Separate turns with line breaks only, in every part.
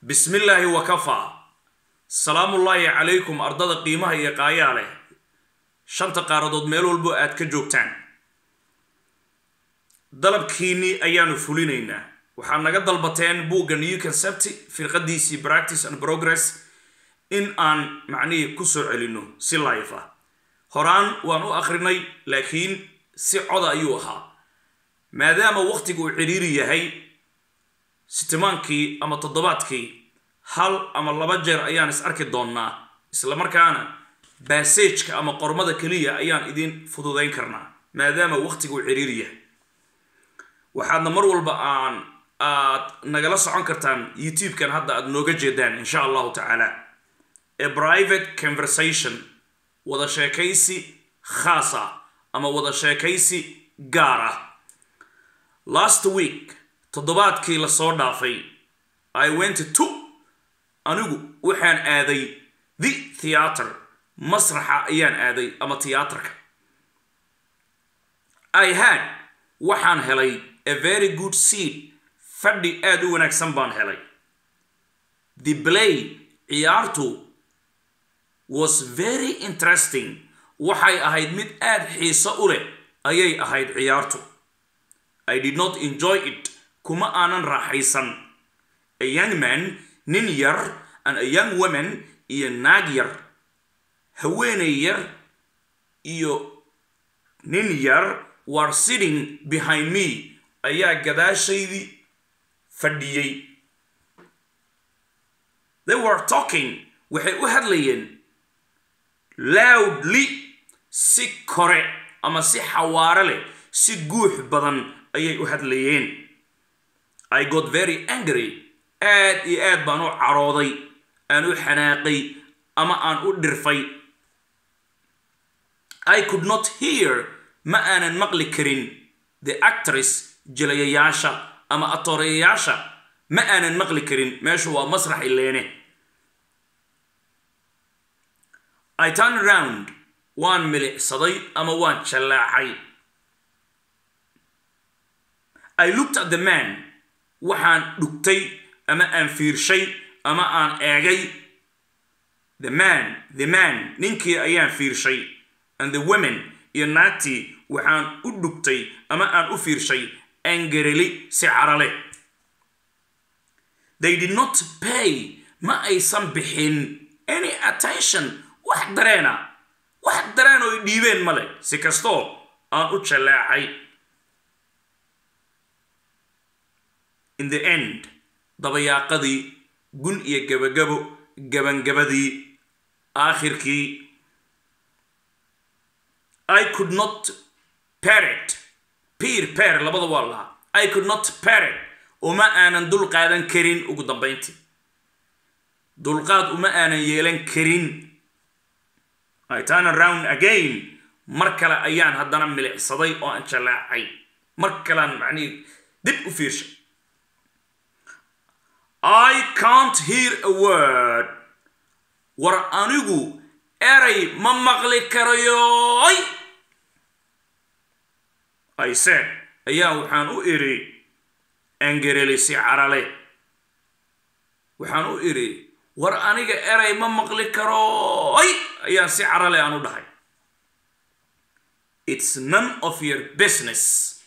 bismi illaahi wakafaa salaamullaahi calaykum ardada qiimaha iyo qaayaa leh shanta qaaradood meel walbo aad ka joogtaan dalabkiinnii ayaanu fulinaynaa waxaad naga dalbateen buugga new concept firqadiisii practice and progress in aan macnihii ku soo celinno si life ah horaan waan u akrinay laakiin si coda ayuu ahaa maadaama wakhtiga uu cidhiiri yahay sitimaankii ama toddobaadkii hal ama laba jeer ayaan is arki doonnaa isla markaana bassageka ama qormada keliya ayaan idin fududayn karnaa maadaama wakhtiga uu cidhiiri yahay waxaadna mar walba aan aad nagala socon kartaan youtube-kan hadda aad nooga jeedaan insha allahu tacaala ee private conversation wada sheekaysi khaas ah ama wada sheekaysi gaar ah last week toddobaadkii lasoo dhaafay i went to anigu waxaan aaday the theatre masraxa ayaan aaday ama tiyaatarka i had waxaan helay a very good seat fadhi aada u wanaagsan baan helay the play ciyaartu was very interesting waxay ahayd mid aada xiiso u leh ayay ahayd ciyaartu i did not enjoy it kuma aanan raaxaysan a young man nin yar and a young woman iyo naag yar haweenay yar iyo nin yar were sitting behind me ayaa gadaashaydii fadhiyey they were talking waxay u hadlayeen loudly si kore ama si xawaare leh si guux badan ayay u hadlayeen i got very angry aad iyo aad baan u carooday aan u xanaaqay ama aan u dhirfay i could not hear ma aanan maqli karin the actress jilayayaasha ama atooreyayaasha ma aanan maqli karin meeshu waa masrax ileene i turn around waan milicsaday ama waan jallaacay i looked at the man waxaan dhugtay ama aan fiirshay ama aan eegay the man the man ninkii ayaan fiirshay and the women iyo naagtii waxaan u dhugtay ama aan u fiirshay angareli si carale they did not pay ma aysan bixin any attention wax dareena wax dareen oo i dhiibeen male si kastoo aan u jallaacay in the end dabayaaqadii gun iyo gabagabo gabangabadii aakhirkii i could not parrot peer peer labada waa lahaa i could not parrot uma aanan dul qaadan karin ugu dambayntii dulqaad uma aanan yeelan karin i turn around again mar kale ayaan haddana milicsaday oo aan jallaacay mar kalean macnihii dib u fiirshay i can't hear a word war anigu eray ma maqli karayoy i said ayaa waxaan u idhi angareli si carale waxaan u idhi war aniga eray ma maqli karoy ayaan si carale aan u dhahay it's none of your business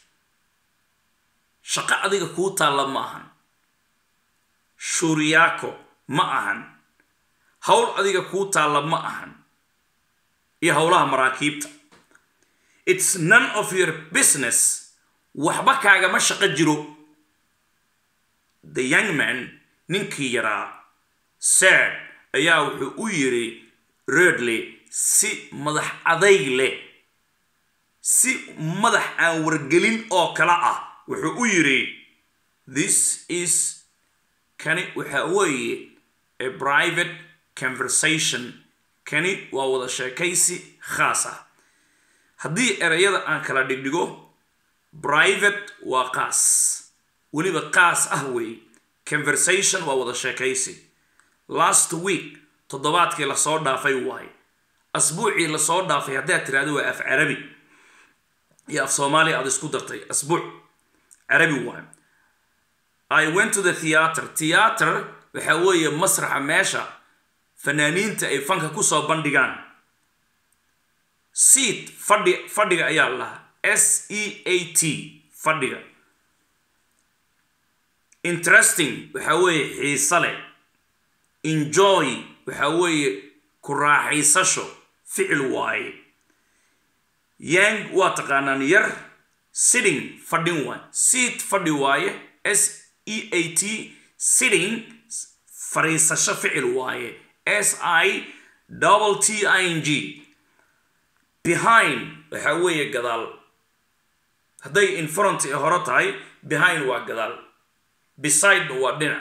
shaqo adiga kuu taalla ma ahan shuuriyaako ma ahan howl adiga kuu taalla ma ahan iyo howlaha maraakiibta it's none of your business waxba kaagama shaqo jiro the young man ninkii yaraa sad ayaa wuxuu u yidhi redley si madax adayg leh si madax aan wargelin oo kale ah wuxuu u yidhi this is kani waxa weeye a private conversation kani waa wada sheekaysi khaas ah haddii ereyada aan kala dhigdhigo private waa qaas weliba qaas ah weeye conversation waa wada sheekaysi last week toddobaadkii lasoo dhaafay waaye asbuucii lasoo dhaafay haddaad tiraahdo waa af carabi iyo af soomaaliya aad isku dartay asbuuc carabi waaye i went to the theatre theatre waxaa weeye masraxa meesha fanaaniinta ay fanka kusoo bandhigaan seat fadhi fadhiga ayaa lahaa s e a t fadhiga interesting waxaa weeye xiise leh enjoy waxaa weeye ku raaxaysasho ficil waaye yang waa taqaanaan yar sitting fadhin waaye seat fadhi waaye s e a t sitting fariisasho ficil waaye s i double t i n g behind waxaa weeye gadaal hadday infront ee hore tahay behind waa gadaal beside waa dhinac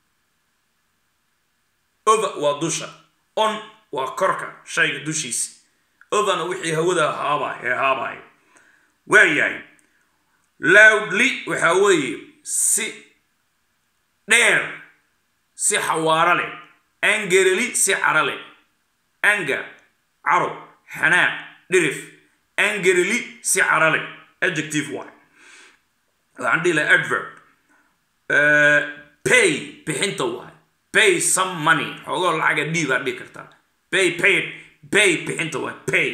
over waa dusha on waa korka shayga dushiisa overna wixii hawada haabay ee haabay waayahay loudly waxaa weeye si dheer si xawaaro leh angerly si caro leh anger caro xanaaq dhirif angerly si caro leh adjective waay waxaan dhihi laha adverb pay bixinta waay pay some money xoogoo lacaga d baad dhihi kartaa pay paid pay bixinta waay pay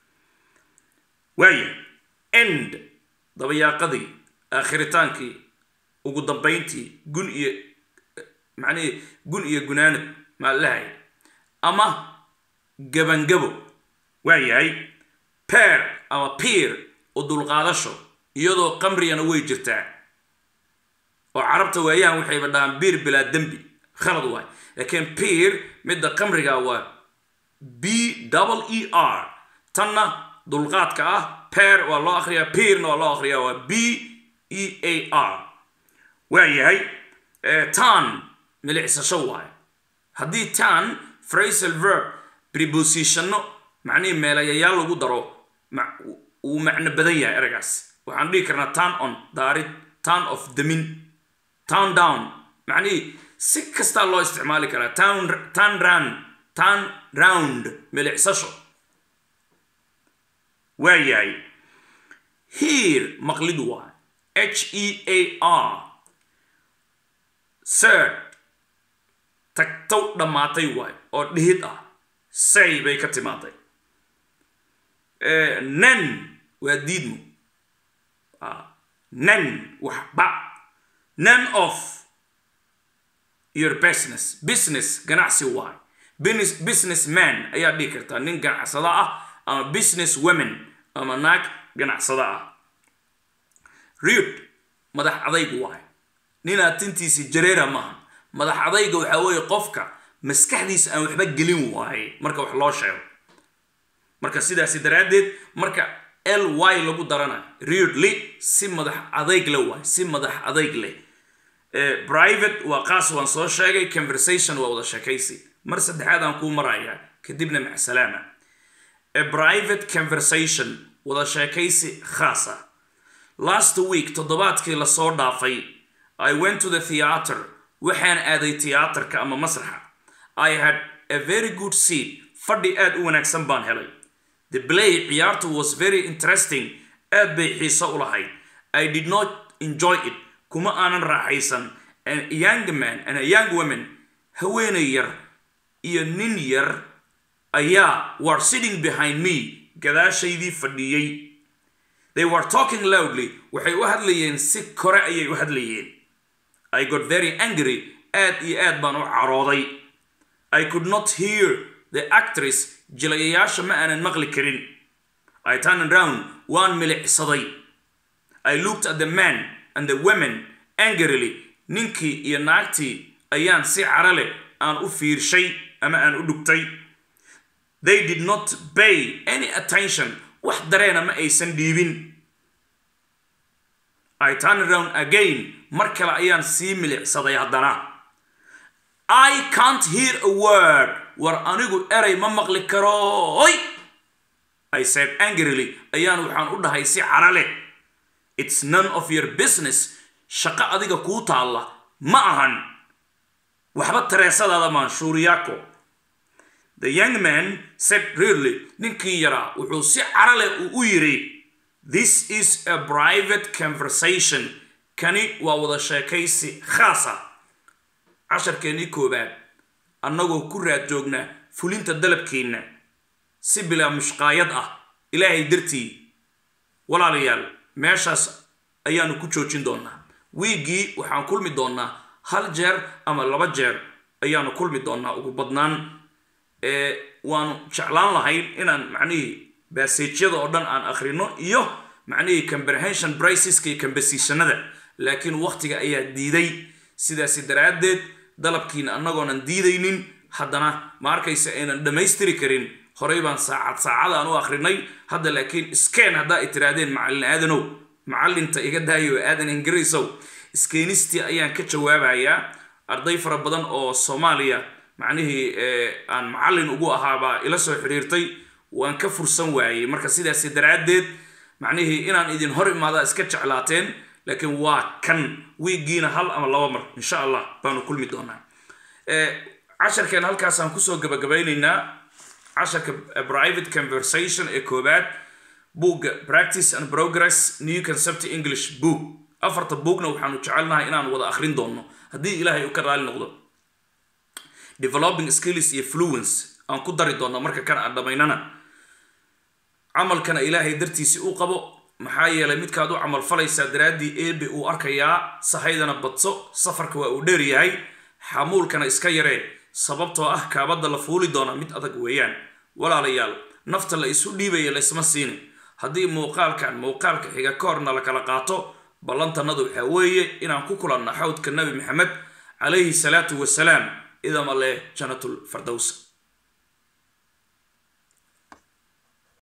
waaya end dabayaaqadii aakhritaankii ugu dambayntii gun iyo macnihii gun iyo gunaanad maa lahay ama gabangabo waa yahay peer ama pier u dulqaadasho iyadoo qamrigana way jirtaa oo carabta waayahan waxayba dhahaan biir bilaa dembi khalad waay laakiin pier midda qamriga waa b double e r tanna dulqaadka ah peer waa loo akhriyaa pierna waa loo akhriyaa waa b e a r waa yahay tan milicsasho waay haddii tan phrasal verb prepositionno macnihii meelayayaal lagu daro wuu macno badan yahay eragaas waxaan dhihi karnaa turn on daarid turn of damin turn down macnihii si kastaa loo isticmaali karaa turn turn round turn round milicsasho waa yahay here maqlid waay h e a r sird tagtow dhammaatay waay oo dhihid ah say bay ka timaaday nen waa diidmo nen waxba nen of your business business ganacsi waay business man ayaa dhihi kartaa nin ganacsada ah ama business women ama naag ganacsada ah riud madax adayg waay ninaa tintiisi jareera maaha madax adayga waxaa weeye qofka maskaxdiisa aan waxba gelin waaye marka wax loo sheego marka sidaasi daraaddeed marka l y lagu darana readly si madax adayg le waay si madax adayg leh private waa qaas waan soo sheegay conversation waa wada sheekaysi mar saddexaad aan kuu marayaa kadibna macsalaama a private conversation wada sheekaysi khaas ah last week toddobaadkii lasoo dhaafay i went to the theater waxaan aaday tiyaatarka ama masraxa i had a very good seat fadhi aad u wanaagsan baan helay the play ciyaartu was very interesting aad bay xiiso u lahayd i did not enjoy it kuma aanan raaxaysan a young man and a young woman haweenay yar iyo nin yar ayaa were sitting behind me gadaashaydii fadhiyey they were talking loudly waxay u hadlayeen si kore ayay u hadlayeen i got very angry aad iyo aad baan u carooday i could not hear the actress jilayayaasha ma aanan maqli karin i turned around waan milicsaday i looked at the man and the women angrily ninkii iyo naagtii ayaan si cara leh aan u fiirshay ama aan u dhugtay they did not pay any attention wax dareena ma aysan dhiibin i turned around again mar kale ayaan sii milicsaday haddana i can't hear a word war anigu eray ma maqli karooy i said angrily ayaan waxaan u dhahay si cara leh it's none of your business shaqo adiga kuu taalla ma ahan waxba tareesadaada maan shuuriyaako the young man said really ninkii yaraa wuxuu si cara leh uu u yidhi this is a private conversation kani waa wada sheekaysi khaasa casharkeennii koobaad annagoo ku raad joognaa fulinta dalabkeenna si bilaa mushqaayad ah ilaahay dartii walaalayaal meeshaas ayaanu ku joojin doonaa wiiggii waxaan kulmi doonaa hal jeer ama laba jeer ayaanu kulmi doonaa ugu badnaan waanu jeclaan lahayn inaan macnihii baseejyada oo dhan aan akhrino iyo macnihii comprehension briceska iyo kambasiishanada laakiin waktiga ayaa diiday sidaasi daraaddeed dalabkiina annagoonan diidaynin haddana ma arkaysa aynan dhammaystiri karin horey baan saacad saacada aan u akrinay hadda laakiin skeen haddaa ay tirahdeen macallin aadanow macallinta iga daayo aadan ingiriisow skeenistii ayaan ka jawaabayaa arday fara badan oo soomaaliya macnihii aan macallin ugu ahaabaa ila soo xidhiirtay waan ka fursan waayey marka sidaasi daraaddeed macnihii inaan idin hor imaadaa iska jeclaateen laakiin waa kan wiiggiina hal ama laba mar insha allah baanu kulmi doonaa casharkeena halkaasaan kusoo gabagabaynaynaa casharka private conversation ee koobaad buugga practice and progress new concept english book afarta buugna waxaanu jecelnahay inaan wada akhrin doono haddii ilaahay uu ka raali noqdo developing skills iyo fluence aan ku dari doono marka kan aan dhammaynana camalkana ilaahay dartiisi u qabo maxaa yeelay midkaad u camal falaysaa daraaddii eebe uu arkayaa sahaydana badso safarka waa uu dheer yahay xamuulkana iska yaree sababtoo ah kaabadda la fuuli doona mid adag weeyaan walaalayaal nafta la isu dhiibaya laysma siini haddii muuqaalkan muuqaalka xiga ka horna la kala qaato ballantannadu waxaa weeye inaan ku kulanno xawdka nabi maxamed calayhi salaatu wasalaam idama leh janatul fardows